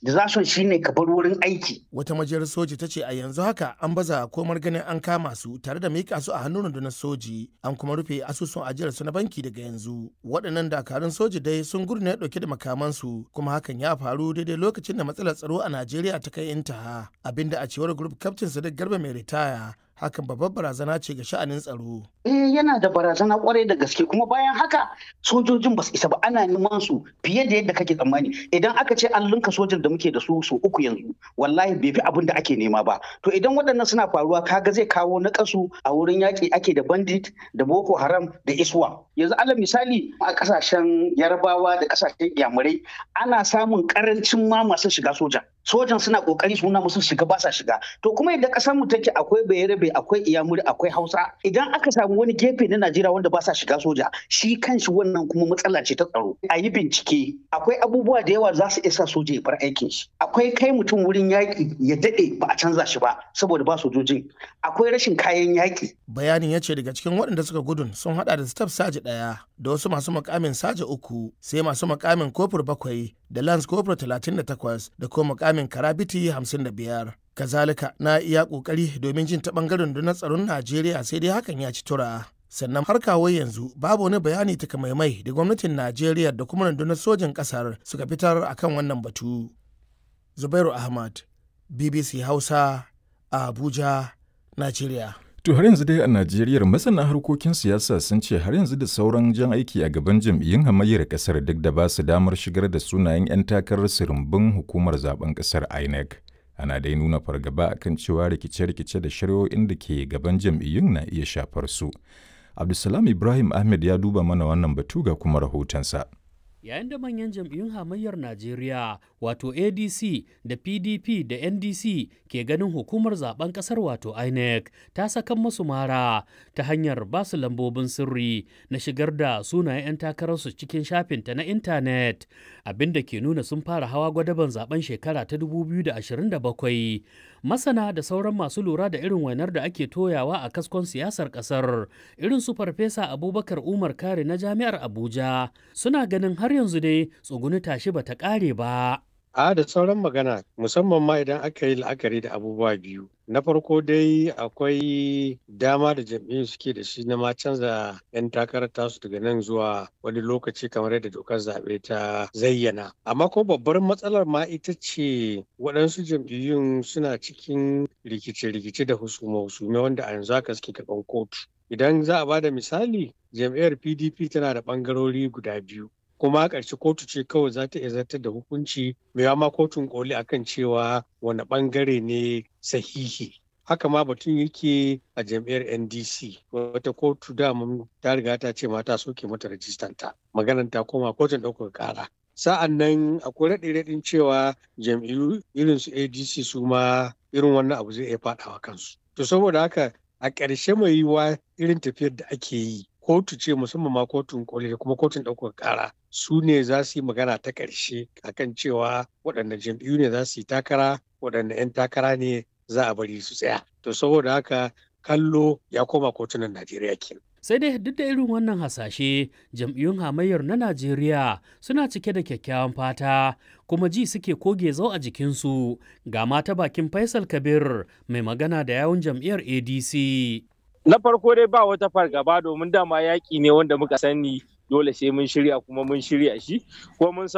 desertion shine ka bar wurin aiki Wata majiyar soji ta ce a yanzu haka an baza komar ganin an kama su tare da mika su a hannun rundunar soji an kuma rufe asusun ajiyar su na banki daga yanzu. Waɗannan dakarun soji dai sun gudu ne ɗauke da makamansu kuma hakan ya faru daidai lokacin da matsalar tsaro a Najeriya ta kai intaha abinda a cewar group captain Sadiq Garba mai ritaya hakan babbar barazana ce ga sha'anin tsaro. eh yana da barazana kwarai da gaske kuma bayan haka sojojin ba su isa ba ana neman su fiye da yadda kake tsammani idan aka ce an linka sojan da muke da su su uku yanzu wallahi bai fi abin da ake nema ba to idan waɗannan suna faruwa kaga zai kawo nakasu a wurin yaƙi ake da bandit da boko haram da iswa yanzu alal misali a ƙasashen yarabawa da ƙasashen yamurai ana samun ƙarancin ma masu shiga soja sojan suna kokari suna musu shiga ba sa shiga to kuma idan kasar mu take akwai bayarabe akwai iyamuri akwai hausa idan aka samu wani gefe na najeriya wanda ba sa shiga soja shi kanshi wannan kuma matsala ce ta tsaro a yi bincike akwai abubuwa da yawa za su isa soja ya bar aikin shi akwai kai mutum wurin yaƙi ya daɗe ba a canza shi ba saboda ba sojojin akwai rashin kayan yaƙi Bayanin ya ce daga cikin waɗanda suka gudun sun hada da staff saji ɗaya da wasu masu makamin saji uku sai masu makamin kofur bakwai da lance kofur talatin da takwas da kuma makamin karabiti hamsin da biyar. Kazalika na iya ƙoƙari domin jin ta ɓangaren rundunar tsaron Najeriya sai dai hakan ya ci tura. Sannan har kawo yanzu babu wani bayani takamaimai da gwamnatin Najeriya da kuma rundunar sojin ƙasar suka fitar akan wannan batu. Zubairu Ahmad, BBC Hausa, a Abuja, Najeriya. To har yanzu dai a Najeriya masana harkokin siyasa sun ce har yanzu da sauran jan aiki a gaban jam'iyyun hamayyar kasar duk da ba su damar shigar da sunayen 'yan takarar sirimbin hukumar zaben kasar INEC. Ana dai nuna fargaba akan cewa rikice-rikice da shari'o'in da ke gaban jam'iyyun na iya shafar su. Abdulsalam Ibrahim Ahmed ya duba mana wannan batu ga kuma rahotonsa. yayin da manyan jam'iyyun hamayyar Najeriya wato ADC da PDP da NDC ke ganin hukumar zaben kasar wato INEC ta sakan masu mara ta hanyar basu lambobin sirri na shigar da sunayen 'yan takararsu cikin shafinta na intanet abinda ke nuna sun fara hawa gwadaban zaben shekara ta 2027 masana da sauran masu lura da irin wainar da ake toyawa a kaskon siyasar kasar irin su farfesa abubakar umar kare na jami'ar abuja suna ganin har yanzu dai tsuguni tashi bata kare ba A da sauran magana musamman ma idan aka yi la'akari da abubuwa biyu. Na farko dai akwai dama da jam'iyyun suke da shi na ma canza 'yan takarar tasu daga nan zuwa wani lokaci kamar yadda dokar zaɓe ta zayyana. Amma ko babbar matsalar ma ita ce waɗansu jam'iyyun suna cikin rikice-rikice da husume-husume wanda a yanzu haka suke gaban kotu. Idan za a ba da misali, jam'iyyar PDP tana da ɓangarori guda biyu. kuma ƙarshe kotu ce kawai za ta iya zartar da hukunci mai ma kotun koli akan cewa wani ɓangare ne sahihi haka ma batun yake a jam'iyyar ndc wata kotu damun ta riga ta ce mata soke mata rajistanta maganar ta koma kotun ɗaukar ƙara sa'an nan akwai raɗe-raɗin cewa jam'iyyu irin su adc su ma irin wannan abu zai iya faɗawa kansu to saboda haka a ƙarshe mai yiwuwa irin tafiyar da ake yi kotu ce musamman ma kotun koli da kuma kotun ɗaukar ƙara su ne za su yi magana ta ƙarshe akan cewa waɗanne jam'iyyu ne za su yi takara waɗanne 'yan takara ne za a bari su tsaya to saboda haka kallo ya koma kotunan najeriya kenan sai dai duk da irin wannan hasashe jam'iyyun hamayyar na najeriya suna cike da kyakkyawan fata kuma ji suke koge zau a jikinsu ga mata bakin faisal kabir mai magana da yawun jam'iyyar adc na farko dai ba wata fargaba domin dama yaƙi ne wanda muka sani dole sai mun shirya kuma mun shirya shi ko mun